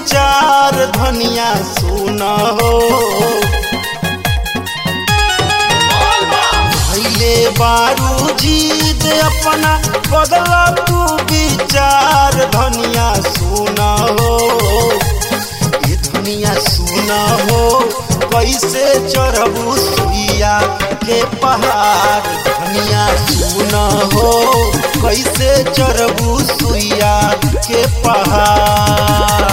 विचार धनिया सुन हो भैले बारू जीद अपना बदला तू विचार धनिया सुन हो ये धनिया सुन हो कैसे चढ़बू सुइया के पहाड़ धनिया सुन हो कैसे चढ़बू सुइया के पहाड़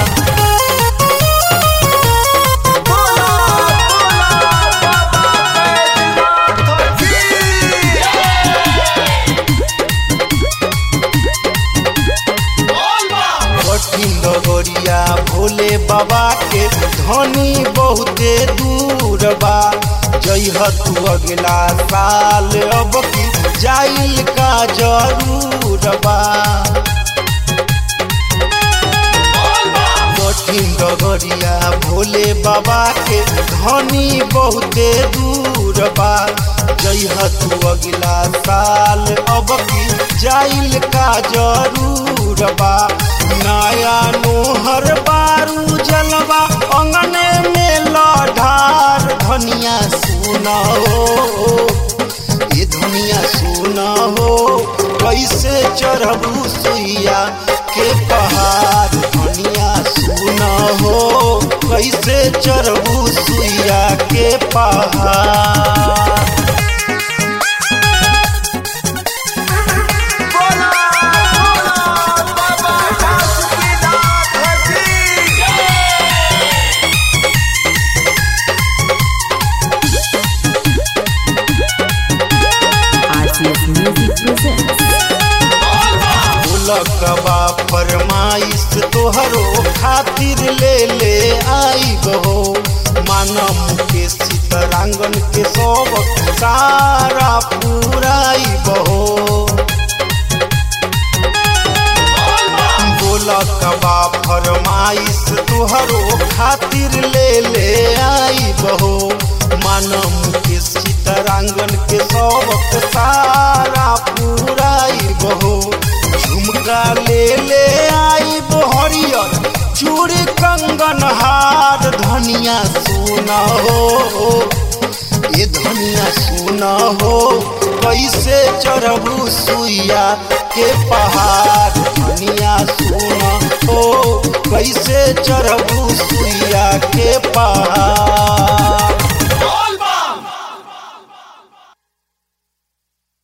कठिन डगरिया भोले बाबा के धनी बहुते दूर बा जइह तू अगला साल अब की जाइल का जरूर बा कठिन डगरिया भोले बाबा के धनी बहुते दूर बा जइह तू अगला साल अब की जाइल का जरूर बा नया नोहर बारू जलवा अंगने में लढ़ार धनिया सुना हो ये धनिया सुना हो कैसे चढ़बू सुइया के पहाड़ धनिया सुना हो कैसे चढ़बू सुइया के पहाड़ RTS Music presents. लकबा फरमाइश तोहरो खातिर ले ले आई बहो मानम के सीतरांगन के सब सारा पूराई बहो बोलकबा फरमाइश तोहरो खातिर ले ले आई बहो मानम के सीतरांगन के सब सारा पूराई बहो झुमका ले ले आई बहरियर चूड़ी कंगन हार धनिया सुना हो ये धनिया सुना हो कैसे चढ़बू सुइया के पहाड़ धनिया सुना हो कैसे चढ़बू सुइया के पहाड़